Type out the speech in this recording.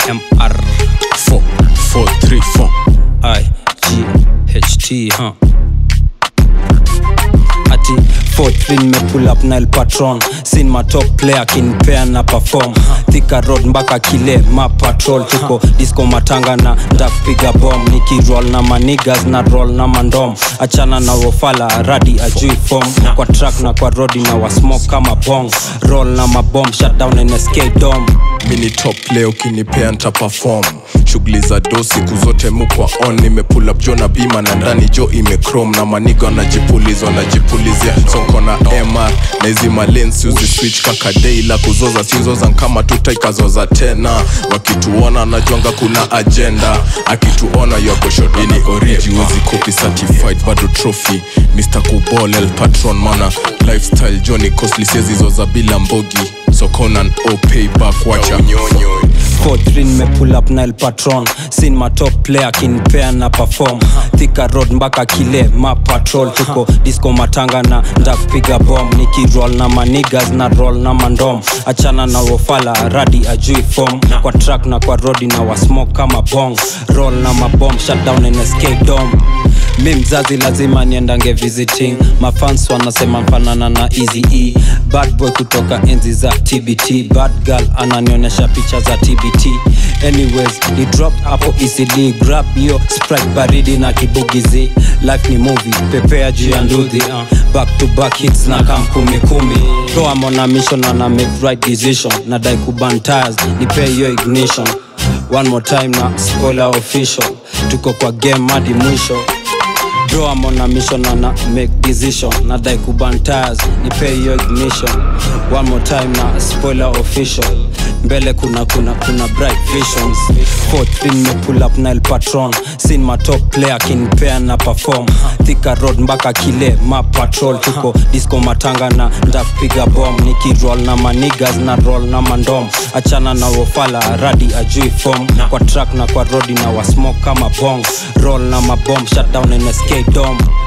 mr 4 4 3 4 i g h t huh? ati 43 nimepull up nile patron sin my top player kinpea na perform thika road mpaka kile ma patrol tuko disco matanga na ndakupiga bom nikiroll na manigas na roll na mandom achana na wofala radi ajui form kwa track na kwa rodi na wasmoke kama bong roll na mabom shutdown nsk dom mini top leo kinipea nta perform shughuli za do siku zote mukwa on nimepull up jo na bima na ndani jo imechrome na maniga wanajipulizwa wanajipulizia sonko na mr na hizi malensi uzi switch kakadei la kuzoza sizoza nkama tutaikazoza tena wakituona najwanga kuna agenda akituona yogoshodini oriji wezi copy certified bado trophy mr kubol el patron mana lifestyle johnny costly siezizoza bila mbogi so conan o payback wacha unyonyo 43 nimepull up nile patron sin my top player kinpea na perform thika road mpaka kile ma patrol tuko disco matanga na ndakupiga bom nikiroll na manigas na roll na mandom achana na wofala radi ajui form kwa track na kwa rodi na wasmoke kama bong roll na mabom shutdown nsk dom mi mzazi lazima niendange visiting mafans wanasema mfanana na easy e bad boy kutoka enzi za tbt bad girl ananionyesha picha za tbt anyways ni drop hapo ecd grab hiyo sprite baridi na kibugizi life ni movie pepea juu ya ndudhi uh. back to back hits na kam kumi kumi toa mona mission ana make right decision nadai kuban tires nipe hiyo ignition one more time na spoiler official tuko kwa game hadi mwisho bro I'm on a mission and I make decision nadai kuban tires nipe hiyo ignition one more time na spoiler official mbele kuna kuna kuna bright visions 43 me pull up nile patron sin my top player kinpea na perform thika road mpaka kile ma patrol tuko disco matanga na ndakupiga bom nikiroll na manigas na roll na mandom achana na wofala radi ajui form kwa track na kwa rodi na wasmoke kama bong roll na mabom shutdown nsk dom